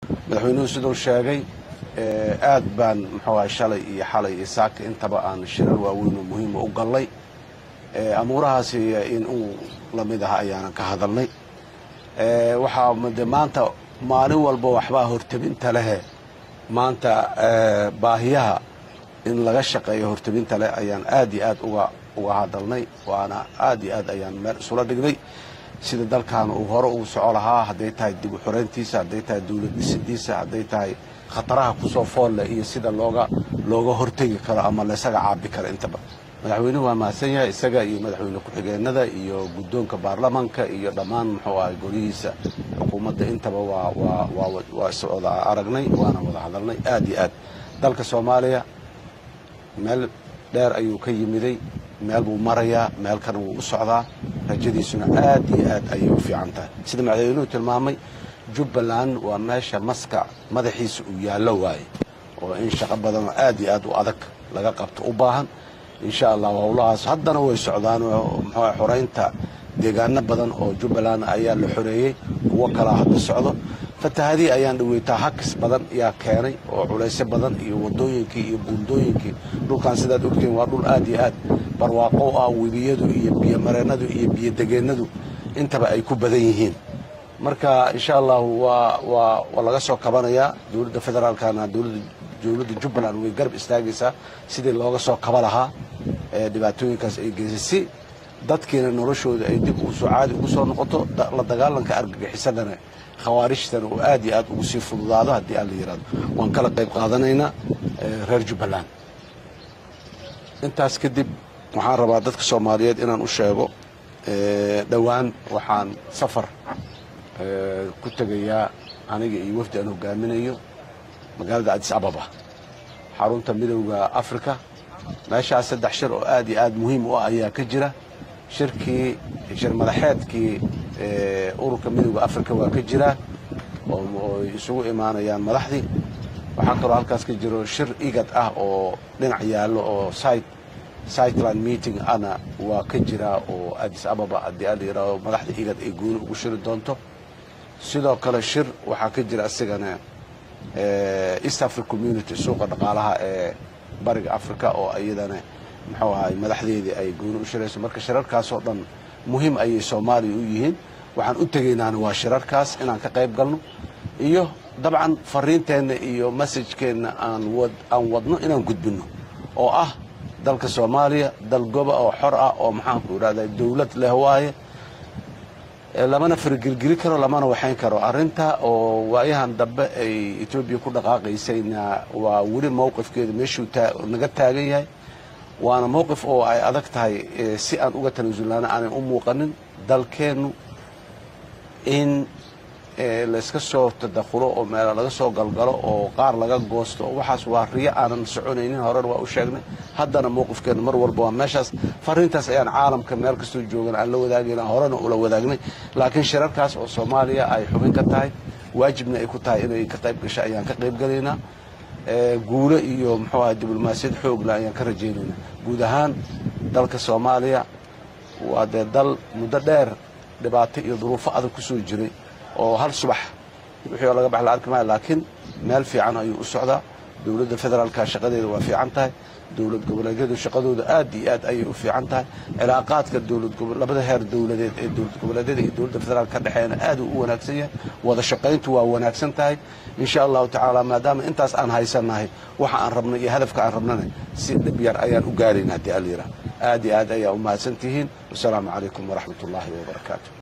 madaxweynuhu siduu sheegay aad baan muxuu ahay shalay iyo xalay iyo saaka intaba aan shirar waaweyn oo muhiima u gallay amuurahaasi in uu lamid ah ayaanan ka hadalnay waxaa de maanta maalin walba waxbaa hortabinta lehe maanta baahiyaha in laga shaqeeyo hortabinta leh ayaan aad iyo aad uga uga hadalnay waana aad iyo aad ayaan meel isula dhignay sida dalkan uu hore ugu soco lahaa hadday tahay dib u xoreyntiisa hadday tahay dawlad dhisidiisa hadday tahay khataraha kusoo foolle iyo sida looga looga hortegi karo ama laysaga caabi karo intaba madaxweynuhu waa mahadsan yahay isaga iyo madaxweyne ku-xigeenada iyo guddoonka baarlamanka iyo dhammaan muxuu ahay golihiisa xukuumadda intaba waa waa waa waa is wada aragnay waana wada hadalnay aad iyo aad dalka soomaaliya meel dheer ayuu ka yimiday meel buu marayaa meel kana wuu u socdaa rajadiisuna aad iyo aad ayay u fiican tahay sida madaxweynuhu tilmaamay jubbaland waa meesha maska madaxiisa uu yaallo waaye oo in shaqo badanoo aad iyo aad u adag laga qabto u baahan insha allah howlahaas haddana way socdaan muxuu xoraynta deegaano badan oo jubbaland ayaa la xoreeyey kuwo kalaa hadda socdo fatahadii ayaan dhaweytaa hakis badan yaa keenay oo culaysyo badan iyo wadooyinkii iyo buundooyinkii dhulkan sidaad ogtiin waa dhul aad iyo aad barwaaqo ah webiyadu iyo biyomareennadu iyo biyodegeennadu intaba ay ku badan yihiin marka insha allahu waa waa waa laga soo kabanayaa dowladda federaalkana dowladda dowladda jubbaland way garab istaagaysaa sidii looga soo kaba lahaa ee dhibaatooyinkaas ay geysay si dadkiina noloshooda ay dib usoo caadi ugu soo noqoto la dagaalanka argagixisadana khawaarijtana uu aad iyo aad ugu sii fududaado haddii aan la yidhahdo waan kala qayb qaadanaynaa reer jubbaland intaas kadib waxaan rabaa dadka soomaaliyeed inaan u sheego dhowaan waxaan safar ku tegayaa aniga iyo wafdi aan hogaaminayo magaalada adis ababa xarunta midowda africa meeshaas saddex shir oo aad iyo aad muhiim u ah ayaa ka jira shirkii shir madaxeedkii ururka midowda africa waa ka jiraa oo isugu imaanayaan madaxdii waxaa kaloo halkaas ka jiro shir igad ah oo dhinac yaallo oo site siteland meeting ana waa ka jiraa oo adis ababa haddii aan la yidhahdo madaxda igad ay gooni ugu shiri doonto sidoo kale shir waxaa ka jira asigana east africa community suuqa dhaqaalaha ee bariga africa oo iyadana muxuu ahay madaxdeedii ay gooni u shirayso marka shirarkaasoo dhan muhiim ayay soomaaliya u yihiin waxaan u tegaynaana waa shirarkaas inaan ka qayb galno iyo dabcan fariinteenna iyo masajkeenna aan aan wadno inaan gudbinno oo ah dalka soomaaliya dal goba oo xor ah oo maxaanku idhahda dawlad leh waaye lamana fargelgeli karo lamana waxayn karo arrinta oo waayahan dambe ay etoobiya ku dhaqaaqaysayna waa weli mowqifkeeda meeshuu naga taagan yahay waana mowqif oo ay adag tahay si aan uga tanaasulnaana aanay u muuqanin dalkeennu in layska soo tadakhulo oo meela laga soo galgalo oo qaar laga goosto waxaas waa riyo aanan soconaynin horena waa u sheegnay haddana mowqifkeena mar walba waa meeshaas fariintaas ayaan caalamka meel kastoo joogan aan la wadaagayna horena ula wadaagnay laakiin shirarkaas oo soomaaliya ay xubin ka tahay waajibna ay ku tahay inay ka qayb gasho ayaan ka qayb galaynaa guulo iyo muxuu ahay diblomaasiyad xoogla ayaan ka rajaynaynaa guud ahaan dalka soomaaliya waa dee dal muddo dheer dhibaato iyo duruufo adag ku soo jiray oo hal subax wixii oo laga bax la arki maayo laakiin meel fiican ayuu u socdaa dowladda federaalka shaqadeeda waa fiican tahay dowlad goboleedyadu shaqadooda aad iyo aad ayay u fiican tahay cilaaqaadka dowlad labada heer dowladeed ee dowlad goboleedyada iyo dowladda federaalka ka dhexeeyana aad uu u wanaagsan yahay wada shaqayntu waa wanaagsan tahay insha allahu tacaala maadaama intaas aan haysannahay waxa aan rabnay iyo hadafka aan rabnana si dhib yar ayaan u gaarayna haddii allayidhaah aad iyo aad ayaa u mahadsan tihiin wasalaamu calaykum waraxmat ullaahi wabarakaatu